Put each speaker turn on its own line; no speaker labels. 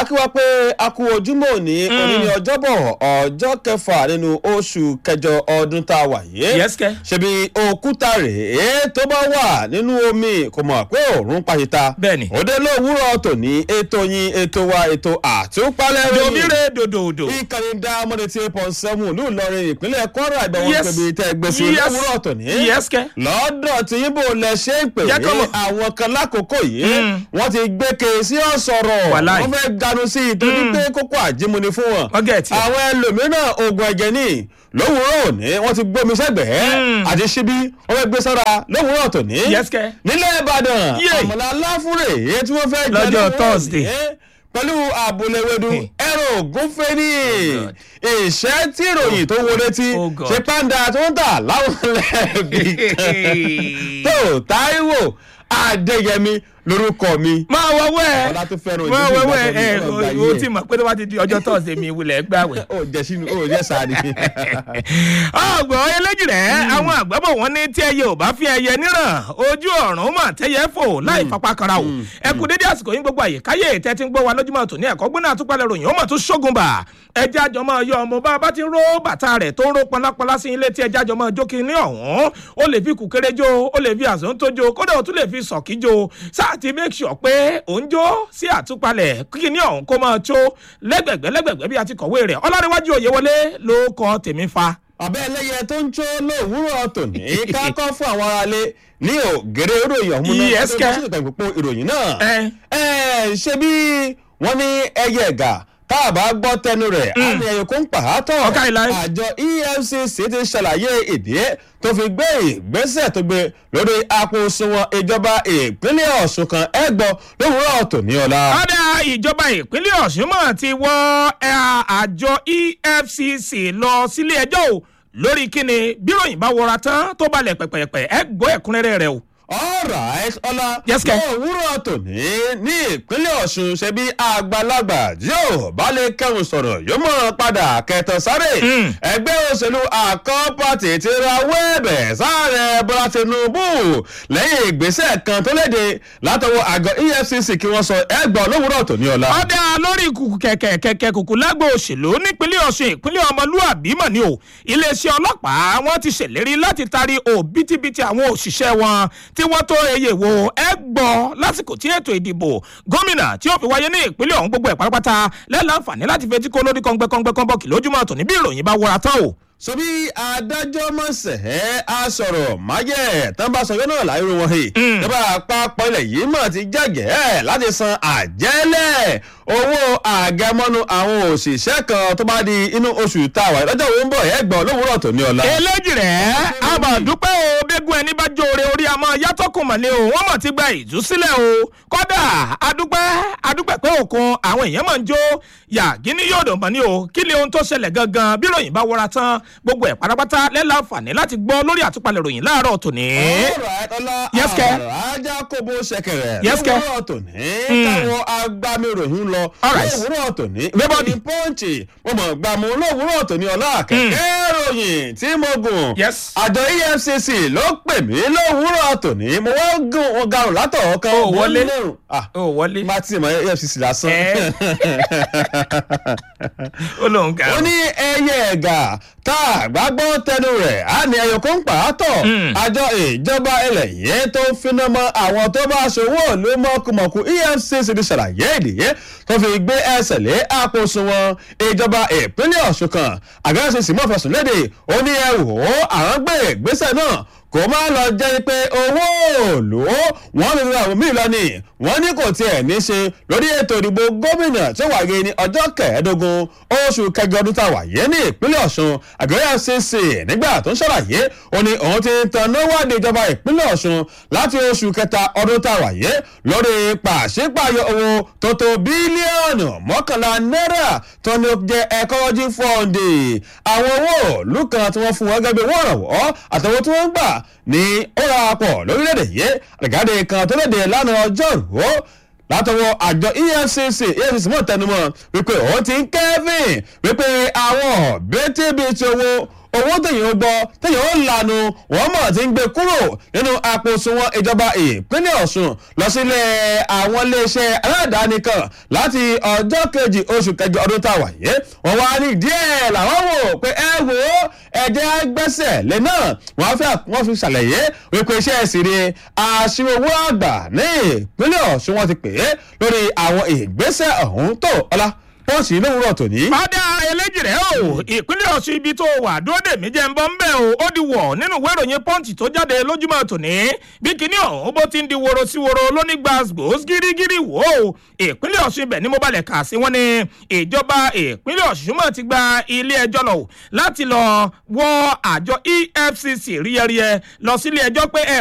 akíwá pé a kú ojúmọ́ òní òní ní ọjọ́bọ̀ ọjọ́ kẹfà nínú oṣù kẹjọ ọdún tá a wà yìí.
Yes, kẹ́.
ṣebí òkúta rèé tó bá wà nínú omi kò mọ̀ pé òórùn pàṣíta.
Bẹ́ẹ̀ni.
òde lówùúrọ̀ tòní ètò yín ètò wa ètò àtúpalẹ̀ ròyìn.
domire dòdòdò.
ìkànnì dá mọ́ni tí pọ̀ sẹ́mu ìlú Ìlọrin ìpínlẹ̀ Kwara ìgbà wọn
Yes.
pèbí tẹ́ gbèsè
Yes.
lówùúrọ̀ tòní.
Yes, kẹ́.
lọ́dọ̀ tí yín bò lẹ ṣe ń pè
Jẹ́ kọ́
wí
mọ̀.
àwọn kan lákòókò yìí
Mm.
wọ́n ti gbé ke sí ọ̀sọ̀rọ̀
Wàláì.
wọ́n fẹ́ ganu sí i torí pé kókó àjímúni fún wọn.
Wọ́n gẹ̀ tiẹ̀.
àwọn ẹlòmíràn oògùn ẹ̀jẹ̀ ní lówùúrọ̀ òní wọ́n ti gbómi sẹ́gbẹ̀ẹ́
Mm.
àti ṣíbí wọ́n fẹ́ gbé sára lówùúrọ̀ tòní.
Yes, kẹ́.
nílẹ̀ Ìbàdàn
Yé.
àmàlà aláfúrè èyí tí wọ́n fẹ́ jẹ
Lọ́jọ́
lówùúrọ̀
Thursday.
òní pẹ̀lú àbúlẹ̀wẹ̀dù
Hmm.
ẹ̀rọ ògúnfẹ́ ní
Oh God.
ìṣẹ́ tí ìròyìn tó wọlé tí
Oh God.
ṣe pàǹdà tó ń tà láwọn lẹ́ẹ̀bì kan tó Táíwò Adéyẹmí lórúkọ mi
máa wọ́wọ́ ẹ̀
ọlá tó fẹ́ràn
máa
ìdílé
wọ́wọ́
ìgbà
ẹ̀
tó ní ọgbà
ẹ̀ o
yìí
ti mọ̀ pé tó bá ti di ọjọ́ tọ́sídẹ̀ẹ́ mi ìwúlẹ̀ gbàwẹ̀.
ó jẹ sínú ó jẹ sáré
ọgbọ̀n eléjì rẹ̀ àwọn àgbàbọ̀ wọn ní tí ẹyẹ ò bá fi ẹyẹ níràn ojú ọ̀run mà tẹ́yẹ fò láì fapá kanra o ẹ kú dédé àsìkò yín gbogbo àyè káyé tẹ́ ti ń gbọ́ wa lójúmọ́ tòní ẹ̀kọ́ gbóná àtúpalẹ̀ ròyìn ó mà tún ṣógun bà ẹjẹ́ àjọ máa yọ ọmọ bá a bá ti ń ró bàtà rẹ̀ tó ń ró pọnlápọnlá sí ilé tí ẹjẹ́ àjọ máa jó kiri ní ọ̀hún ó lè fi kùkéré jó ó lè fi àzọ́ tó jó kódà ó tún lè fi sọ̀kí jó sáà ti make sure pé òun jó sí àtúpalẹ̀ kíkì ní ọ̀hún kó máa tó lẹ́gbẹ̀gbẹ́ lẹ́gbẹ̀gbẹ́ bí a ti kọ̀wé rẹ̀ ọlárẹ̀wájú òyewọlé ló kọ tèmi fa
abẹ́ ẹlẹ́yẹ tó ń jó lówùúrọ̀ tòní kákọ́ fún àwọn aráalé ní ògèrè ìròyìn ọ̀hún náà
Yes,
tó
kẹ́.
bá sì tẹ̀gbọ́ pé ìròyìn náà
ẹ
ẹ ṣe bí wọ́n ní ẹyẹ ẹ̀gà tá a bá gbọ́ tẹnu rẹ̀ á ní ẹyẹ kó ń pàátọ̀
Ọ̀ká ìlà.
àjọ EFCC ti ṣàlàyé ìdí tó fi gbé ìgbésẹ̀ tó gbé lórí àpò òṣùwọ̀n ìjọba ìpínlẹ̀ Ọ̀ṣun kan ẹgbọ́ lówùúrọ̀ tòní ọ̀la.
ọ̀dà ìjọba ìpínlẹ̀ ọ̀ṣun mọ̀ ti wọ́ ẹ, àjọ efcc lọ sílé ẹjọ́ o lórí kíni bíròyìn bá wọra tán tó balẹ̀ pẹ̀pẹ̀pẹ̀ ẹ gbọ́ ẹ̀kúnrẹ́rẹ́ rẹ o.
alright ọlá
Yes, kẹ́.
òwúrọ̀ tòní ní ìpínlẹ̀ ọ̀ṣun ṣe bí àgbàlagbà yóò bá lè kẹrùn sọ̀rọ̀ yóò mọ̀ padà kẹtàn sáré
Mm.
ẹgbẹ́ òṣèlú àkọ́ pàtì ti ra wẹ́ẹ̀bẹ̀ sáré bọ́lá tinubu lẹ́yìn ìgbésẹ̀ kan tó léde látọwọ́ àgọ́ efcc kí wọ́n sọ ẹgbọ́n lówùúrọ̀ tòní ọ̀la.
ọ̀dà lórí kùkù kẹ̀kẹ́ kẹ̀kẹ́ kùkù lágbo òṣèlú nípínlẹ̀ ọ̀ṣun ìpínlẹ̀ ọmọlúàbí mọ̀ ni o iléeṣẹ́ ọlọ́pàá wọn ti ṣèlérí láti taari òbítíbitì àwọn òṣìṣẹ́ wọn tí wọ́n tó eye wo ẹ gbọ́ lásìkò tí ètò ìdìbò gómìnà tí ó fi wáyé ní ìpínlẹ̀ ọ̀hún gbogbo ẹ̀ pátápátá lẹ́láǹfààní láti fetí kó lórí kọ́ngbẹ́kọ́ngbẹ́ kọ́nbọ́ọ̀kì lójúmọ́ tòní bí ìròyìn bá wọra tán o.
sọbí adájọ́ mọ̀sẹ̀ á sọ̀rọ̀ máyẹ̀ tán bá sọ yọ náà láìrò wọn he nígbà àpapọ̀ ilẹ̀ yìí mọ̀ ti jẹ́gẹ̀ẹ́ láti san àjẹ́lẹ̀ owó àgẹmọ́nu àwọn òṣìṣẹ́ kan tó bá di inú oṣù táwa lọ́jọ́ wo ń bọ̀ ẹ̀ gbọ́n lówùúrọ̀ tòní ọ̀la.
eléjì rẹ̀ àbàdúpẹ́ o bẹ́gun ẹni bá jóore orí àmọ́ yàtọ̀kùn mọ̀lẹ́ o wọ́n mọ̀ ti gba ìtúsílẹ̀ o kọ́dà adúpẹ́ adúpẹ́ pé òkun àwọn èèyàn máa ń jó yàgínní yóò dùn mọ́ ni o kí ni ohun tó ṣẹlẹ̀ gangan bí ròyìn bá wọra tán gbogbo ẹ̀ pátápátá lẹ́láǹfààní láti gbọ́ lórí àtúpalẹ̀ ròyìn láàárọ̀ tòní.
Alright, ọlá
Yes, kẹ́.
ajá kóbó ṣẹ̀kẹ̀rẹ̀
Yes, kẹ́.
lówùúrọ̀ tòní káwọn agbámiròyìn lọ
Alright.
lówùúrọ̀ tòní
Everybody.
ìròyìn pọ́ǹchì mo mọ̀ gbàmú lówùúrọ̀ tòní ọlá kẹ̀kẹ́ ròyìn tí mo gùn
Yes.
àjọ EFCC ló pè mí lówùúrọ̀ tòní mo wá gùn wọn garùn látọ̀ kan
Ó wọlé.
lẹ́rùn ah
ó wọlé
bá tí mo EFCC lásán
Ẹ. ó lóun kà
ó ní ẹyẹ ẹ̀gà tá a gbàgbọ́ tẹnu rẹ̀ á ní ẹyọ kó ń pa á tọ̀
Mm.
àjọ ìjọba ilẹ̀ yìí tó ń finá mọ́ àwọn tó bá ṣòwò ló mọ̀kùmọ̀kù EFCC ti ṣàlàyé ìdíyẹ tó fi gbé ẹsẹ̀ lé àpò òṣùwọ̀n ìjọba ìpínlẹ̀ Ọ̀ṣun kan àgbẹ̀rẹ̀ sì mọ̀ fẹ̀sùn léde ó ní ẹ wò ó àwọn gbé ìgbésẹ̀ náà kò má lọ jẹ́ pé owó òòlù wọ́n lè ra àwọn míì lọ ni wọ́n ní kò tiẹ̀ ní ṣe lórí ètò ìdìbò gómìnà tí ó wáyé ní ọjọ́ kẹẹ̀ẹ́dógún oṣù kẹjọ ọdún tá a wà yé ní ìpínlẹ̀ Ọ̀ṣun àgbẹ̀rẹ̀ FCC nígbà tó ń ṣàlàyé ó ní òun ti tan náwádìí ìjọba ìpínlẹ̀ Ọ̀ṣun láti oṣù kẹta ọdún tá a wà yé lórí pàṣípààyọ owó tó tó bílíọ̀nù mọ́kànlá náírà tó ní ó jẹ́ ecology fund àwọn owó òòlù kan tí wọ́n fún wọn gẹ́gẹ́ bí owó ìrànwọ́ àtàwọn tí wọ́n ń gbà ní ó ra pọ̀ lórílẹ̀‐èdè yìí àgbàdo kan tó léde lánàá ọjọ́rùú látọwọ́ àjọ efcc efcc mọ̀ tẹnumọ́ wípé òun ti ń kẹ́fìn wípé àwọn bẹ́tẹ̀bẹ̀tẹ̀ owó owó tẹ̀yìn ó gbọ́ tẹ̀yìn ó lanu wọ́n mọ̀ tí ń gbé kúrò nínú àpò òṣùwọ̀n ìjọba ìpínlẹ̀ ọ̀ṣun lọ sílé àwọn iléeṣẹ́ aládàáni kan láti ọjọ́ kejì oṣù kẹjọ ọdún tá a wà yé wọ́n wá ní díẹ̀ làwọn wò pé ẹ wò ó ẹ̀jẹ̀ gbẹ́sẹ̀ lé náà wọ́n fẹ́ wọ́n fi ṣàlàyé wípé iṣẹ́ ìsìnrè àṣìwò owó àgbà ní ìpínlẹ̀ ọ̀ṣun wọn ti pè é lórí àwọn ìgbésẹ̀ ọ̀hún tó ọlá pọ́ǹsì lówùrọ̀ tòní.
padà eléjìrẹ́ o ìpínlẹ̀ ọ̀ṣun ibi tó wà dúró dè mí jẹ́ ń bọ́ ń bẹ̀ o ó di wọ̀ nínú ìwé ìròyìn pọ́ǹtì tó jáde lójúmọ́ tòní bí kinní ọ̀hún bó ti ń di woro sí woro lóní gbàgbós gírígírí wò ó ìpínlẹ̀ ọ̀ṣun ibẹ̀ ni mo balẹ̀ kà sí wọn ni ìjọba ìpínlẹ̀ ọ̀ṣun mọ̀ ti gba ilé ẹjọ́ lọ láti lọ wọ àjọ efcc ríyẹríyẹ lọ sílé ẹjọ́ pé ẹ